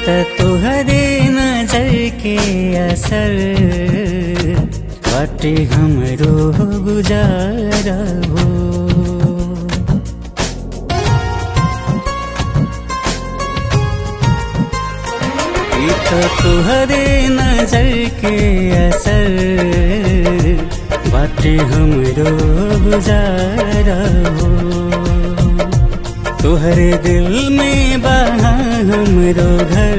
त तोहरे नजर के असर बाटे हमरो गुजारा हो ई त तोहरे नजर के असर बाटे हमरो गुजारा हो तोहरे दिल में बहा हमरो घर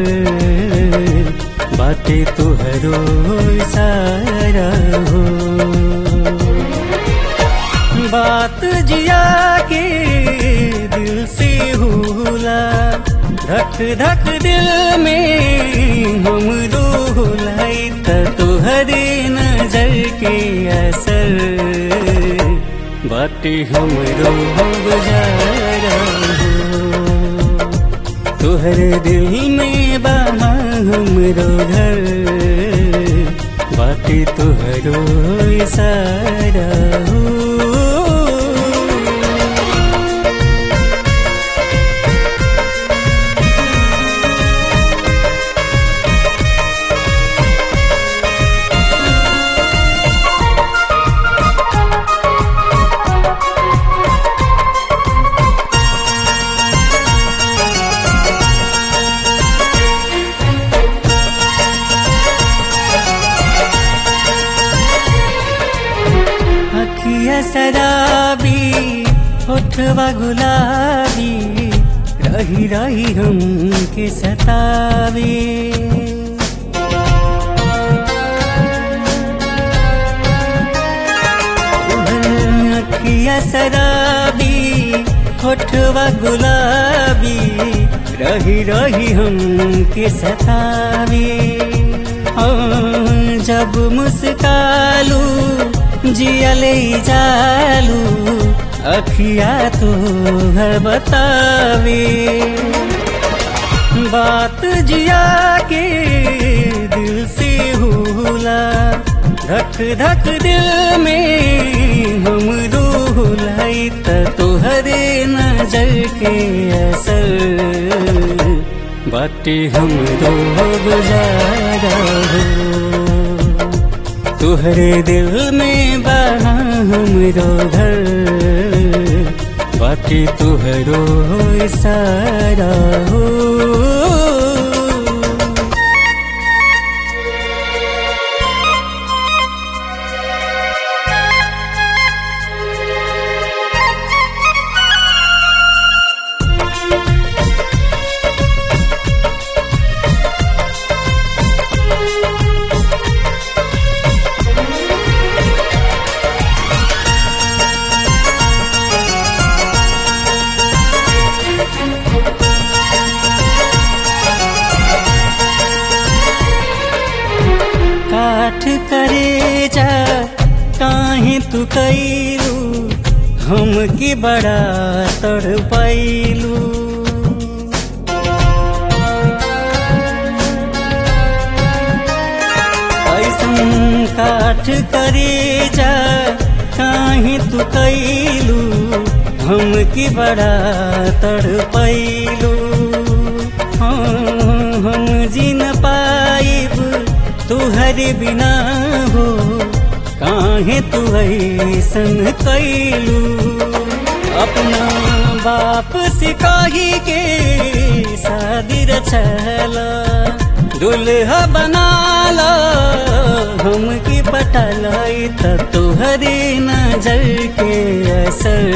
बाटे तोहरो सारा हो बात जिया के दिल से होला धक धक दिल में हम रोलाई त तोहरे नजर के असर बाटे हमरो गुजारा हो तोहरे दिल में बहा हमरो घर बाटे तोहरो सारा हो अखिया शराबी होठवा गुलाबी रही रही हम के सतावे अखिया शराबी होठवा गुलाबी रही रही हम के सतावे हाँ, जब मुस्कालू जियले जालू अखिया तो हर बतावे बात जिया के दिल से होला धक धक दिल में हम रोलाई त तोहरे नजर के असर बाटे हम दो गुजारा हो तुहरे दिल में बहा हमरो घर बाकी तुहरो सारा हो काठ करे जा काहे तू कैलू हम की बड़ा तड़ पैलू ऐसन काठ करे जा काहे तू कैलू हम की बड़ा तड़ पैलू हाँ, हम जिन पाइब तुहरे बिना हो काहे तू ऐसन कैलू अपना बाप से कही के शादी रचला दुल्हा बनाला हम की पटल त तुहरे नजर के असर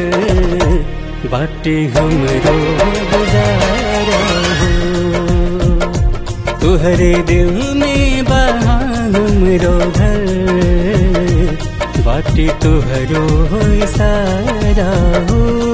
बाटे हमरो गुजारा हो तुहरे दिल में बहा हमरो घर बाटी तुहरो सारा हो